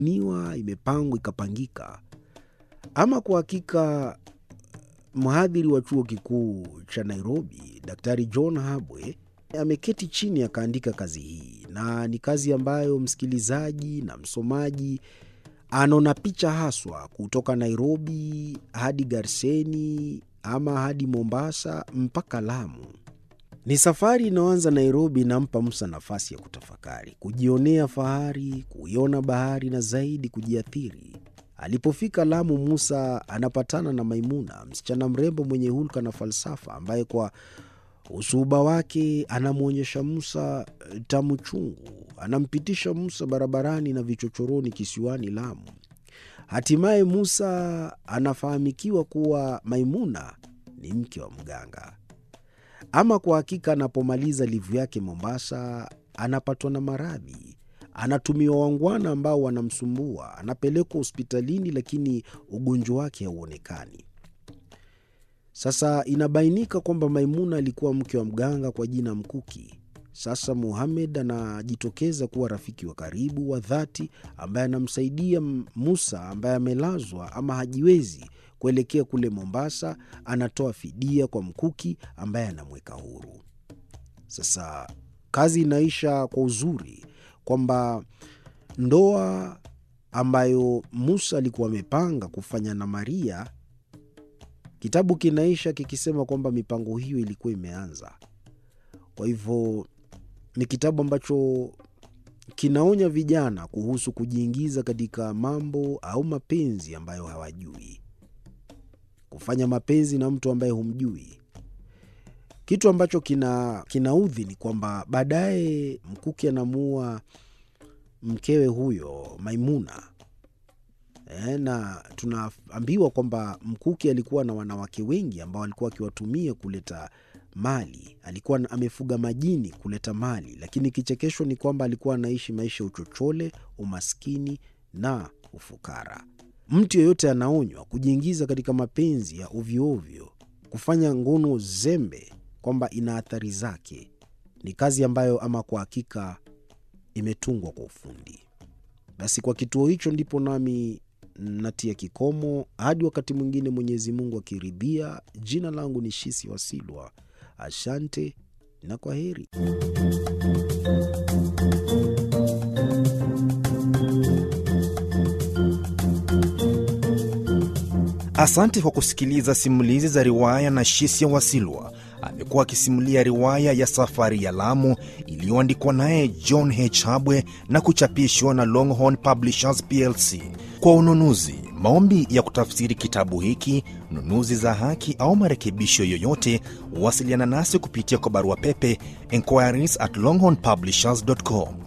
niwa imepangwa ikapangika. Ama kwa hakika mhadhiri wa chuo kikuu cha Nairobi, Daktari John Habwe ameketi chini akaandika kazi hii, na ni kazi ambayo msikilizaji na msomaji anaona picha haswa kutoka Nairobi hadi Garseni ama hadi Mombasa mpaka Lamu. Ni safari inayoanza Nairobi, inampa Musa nafasi ya kutafakari, kujionea fahari, kuiona bahari na zaidi kujiathiri. Alipofika Lamu, Musa anapatana na Maimuna, msichana mrembo mwenye hulka na falsafa, ambaye kwa usuhuba wake anamwonyesha Musa tamu chungu. Anampitisha Musa barabarani na vichochoroni kisiwani Lamu. Hatimaye Musa anafahamikiwa kuwa Maimuna ni mke wa mganga. Ama kwa hakika, anapomaliza livu yake Mombasa, anapatwa na maradhi, anatumiwa wangwana ambao wanamsumbua, anapelekwa hospitalini, lakini ugonjwa wake hauonekani. Sasa inabainika kwamba Maimuna alikuwa mke wa mganga kwa jina Mkuki. Sasa Muhamed anajitokeza kuwa rafiki wa karibu wa dhati ambaye anamsaidia Musa ambaye amelazwa ama hajiwezi kuelekea kule Mombasa. Anatoa fidia kwa Mkuki ambaye anamweka huru. Sasa kazi inaisha kwa uzuri kwamba ndoa ambayo Musa alikuwa amepanga kufanya na Maria, kitabu kinaisha kikisema kwamba mipango hiyo ilikuwa imeanza. Kwa hivyo ni kitabu ambacho kinaonya vijana kuhusu kujiingiza katika mambo au mapenzi ambayo hawajui, kufanya mapenzi na mtu ambaye humjui. Kitu ambacho kina kinaudhi ni kwamba baadaye Mkuki anamuua mkewe huyo Maimuna. E, na tunaambiwa kwamba Mkuki alikuwa na wanawake wengi ambao alikuwa akiwatumia kuleta mali. Alikuwa amefuga majini kuleta mali, lakini kichekesho ni kwamba alikuwa anaishi maisha ya uchochole, umaskini na ufukara. Mtu yeyote anaonywa kujiingiza katika mapenzi ya ovyoovyo, kufanya ngono zembe, kwamba ina athari zake. Ni kazi ambayo ama kwa hakika imetungwa kwa ufundi. Basi kwa kituo hicho ndipo nami natia kikomo hadi wakati mwingine, Mwenyezi Mungu akiridhia. Jina langu ni Shisi Wasilwa. Asante na kwa heri. Asante kwa kusikiliza simulizi za riwaya na Shisia Wasilwa. Amekuwa akisimulia riwaya ya Safari ya Lamu iliyoandikwa naye John H. Habwe na kuchapishwa na Longhorn Publishers plc. Kwa ununuzi, maombi ya kutafsiri kitabu hiki, nunuzi za haki au marekebisho yoyote, wasiliana nasi kupitia kwa barua pepe inquiries at longhornpublishers.com